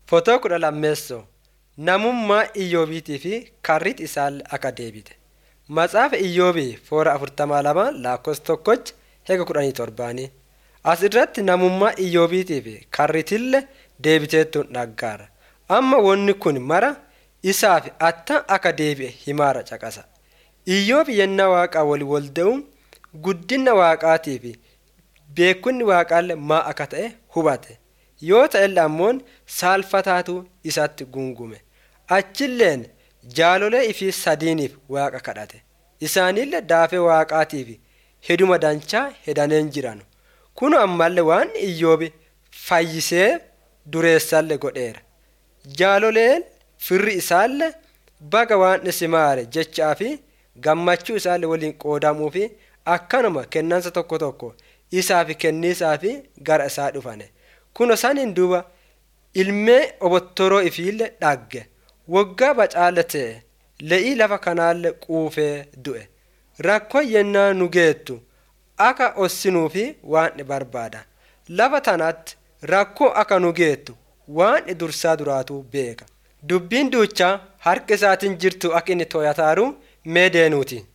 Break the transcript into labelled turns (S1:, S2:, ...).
S1: Fotoo kudha lammeessoo namummaa Iyyoobiitii fi karrit isaallee akka deebite. Matsaafa Iyyoobii foora afurtamaa lama lakkoofsa tokkochi heega kudhanii torbaanii. As irratti namummaa Iyyoobiitii fi karritillee deebiteettuun dhaggaara. Amma wanni kun mara isaaf attam akka deebi'e himaara caqasa. Iyyoobi yennaa waaqaa walii wal da'uun guddina waaqaatii fi beekunni waaqaallee maa akka ta'e hubate. Yoo ta'ellee ammoon saalfataatu isatti gungume. Achilleen jaalolee ifii sadiiniif waaqa kadhate. Isaanillee daafee waaqaatiif heduma danchaa hedaneen jiran. Kun ammallee waan Iyyoobi fayyisee dureessallee godheera. Jaaloleen firri isaallee baga waan isimaare jechaa fi gammachuu isaallee waliin qoodamuu fi akkanuma kennansa tokko tokko isaaf kenniisaa fi gara isaa dhufane. Kuno saniin duuba ilmee obottoroo ifiillee dhagge. Waggaa bacaala ta'e le'ii lafa kanaallee quufee du'e. Rakkoo yennaa nu geettu akka ossinuufi waan barbaada. Lafa tanatti rakkoo akka nu geettu waan dursaa duraatu beeka. Dubbiin duuchaa harka isaatiin jirtu akka inni to'ataaru mee deenuuti.